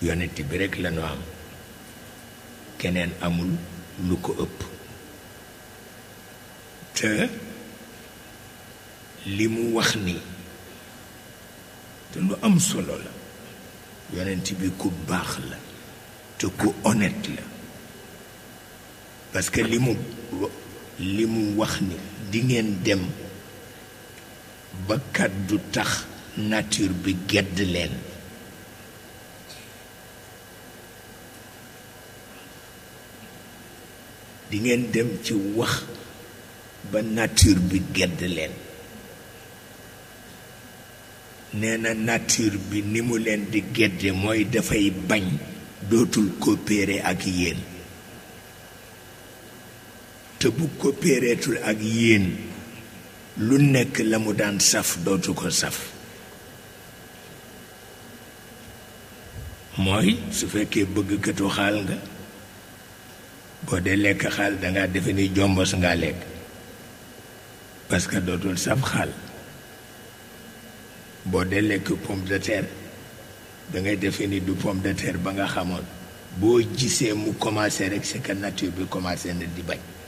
yonent bi rekk la ñu am keneen amul lu ko ëpp te li mu wax ni te lu am solo la yonent bi ku baax la te ku honnête la parce que li mu li mu wax ni di ngeen dem ba kàddu tax nature bi gedd leen di ngeen dem ci wax ba nature bi gedd leen nee na nature bi ni mu leen di gedde mooy dafay bañ dootul coopérer ak yéen te bu coopéreetul ak yéen lu nekk la mu daan saf dootu ko saf mooy su fekkee bëgg këtu xaal nga boo dee lekk xaal danga defe ni jombos ngaa lekk parce que dootul saf xaal boo dee lekk pomme de terre dangay defe ni du pomme de terre ba nga xamoon boo gisee mu commencé rek c'est que nature bi commencé na di bañ